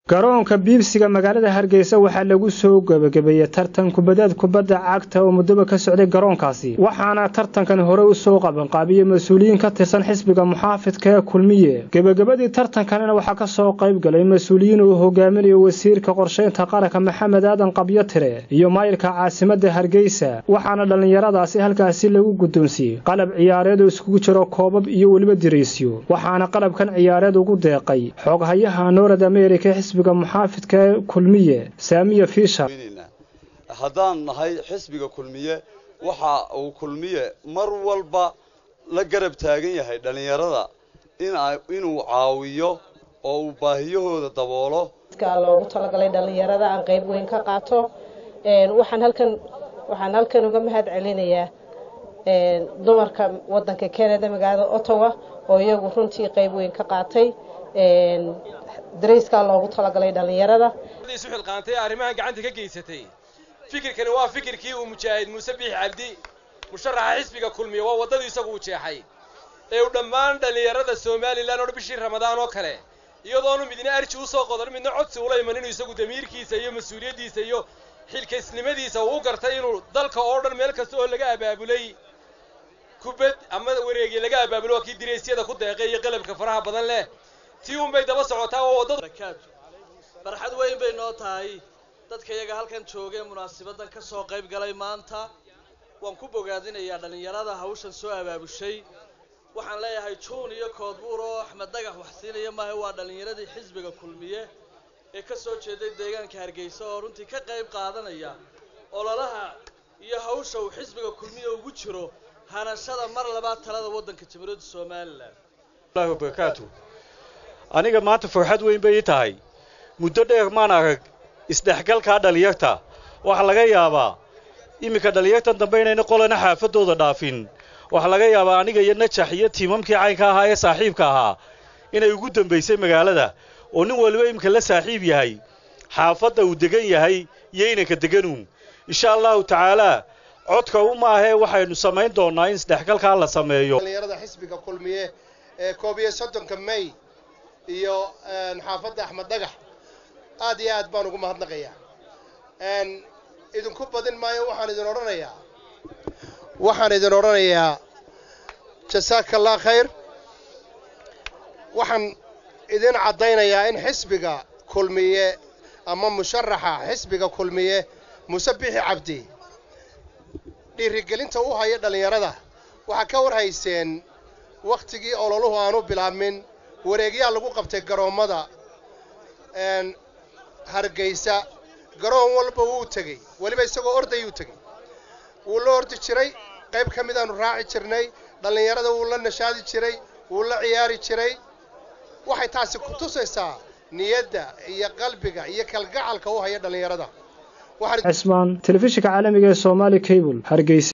garoonka biibsiga magaalada hargeysa waxaa lagu soo gebagabeeyey tartan kubadeed kubadda cagta oo muddoba ka socday garoonkaasi waxaana tartankan hore u soo qabanqaabiyey mas-uuliyiin ka tirsan xisbiga muxaafidka ee kulmiye gebagabadii tartankanina waxaa ka soo qayb galay mas-uuliyiin uu hogaaminayo wasiirka qorshaynta qaranka maxamed aadan qabyo tire iyo maayirka caasimadda hargeysa waxaana dhallinyaradaasi halkaasi lagu guddoonsiiyey qalab ciyaareed oo iskugu jiro koobab iyo weliba diriisyo waxaana qalabkan ciyaareed ugu deeqay xooghayaha noorad amerika xisbiga muxaafidka ee kulmiye saamiya fiishar haddaan nahay xisbiga kulmiye waxa uu kulmiye mar walba la garab taagan yahay dhallinyarada inuu caawiyo oo uu baahiyahooda daboolo loogu talagalay dhallinyarada aan qayb weyn ka qaato waxaan halkan waxaan halkan uga mahad celinayaa dumarka wadanka canada magaalada ottawa oo iyagu runtii qayb weyn ka qaatay darayskaa loogu talagalay dhallinyarada isu xilqaantay arrimahan gacanta ka geysatay fikirkani waa fikirkii uu mujaahid muuse biixi cabdi musharaxa xisbiga kulmiya waa waddadii isagu u jeexay ee uu dhammaan dhallinyarada somalilan oo bishii ramadaan oo kale iyadoonu midna arji usoo qodan midna codsi ula iman inuu isagu damiirkiisa iyo mas-uuliyaddiisa iyo xilkaysnimadiisa uu u gartay inuu dalka oo dhan meel kasta oo laga abaabulay kubad ama wareegii laga abaabulo waa kii diraysyada ku deeqay iyo qalabka faraha badan leh tii unbay daba socotaa oo waddada farxad weyn bay noo tahay dadka iyaga halkan joogee munaasibadan ka soo qayb galay maanta waan ku bogaadinayaa dhallinyarada hawshan soo abaabushay waxaan leeyahay juun iyo koodbuur oo axmed dhagax wax siinaya maaha waa dhallinyaradii xisbiga kulmiye ee ka soo jeeday deegaanka hargeysa oo runtii ka qayb qaadanaya ololaha iyo hawsha uu xisbiga kulmiye ugu jiro hanashada mar labaad talada waddanka jamhuuriyadda somalilan barakaatu aniga maanta farxad weyn bay ii tahay muddo dheer maan arag isdhexgalkaa dhallinyarta waxaa laga yaabaa iminka dhallinyartan dambe inayna qolana xaafaddooda dhaafin waxaa laga yaabaa aniga iyo najax iyo tiimamkii caynka ahaa ee saaxiibka ahaa inay ugu dambaysay magaalada oo nin waliba iminka la saaxiib yahay xaafadda uu degan yahay iyo inanka deganuun insha allahu tacaalaa codka u maahee waxaynu samayn doonnaa in isdhexgalkaa la sameeyo dhallinyarada xisbiga kulmiye ee koob iyo soddonka may iyo xaafadda axmed dhagax aad iyo aad baan ugu mahadnaqayaa idinku badin maayo waxaan idin odhanayaa waxaan idin odhanayaa jasaaka allah khayr waxaan idin caddaynayaa in xisbiga kulmiye ama musharaxa xisbiga kulmiye muuse bixi cabdi dhiirigelinta u haya dhallinyarada waxaa ka war hayseen wakhtigii ololuhu aanu bilaabmin wareegyaa lagu qabtay garoommada hargeysa garoon walba wuu tegey weliba isagoo ordayuu tegey wuu la ordi jiray qayb ka midaannu raaci jirnay dhallinyarada wuu la nashaadi jiray wuu la ciyaari jiray waxay taasi ku tusaysaa niyadda iyo qalbiga iyo kalgacalka u haya dhallinyarada cismaan telefishinka caalamiga ee soomaali cable hargeysa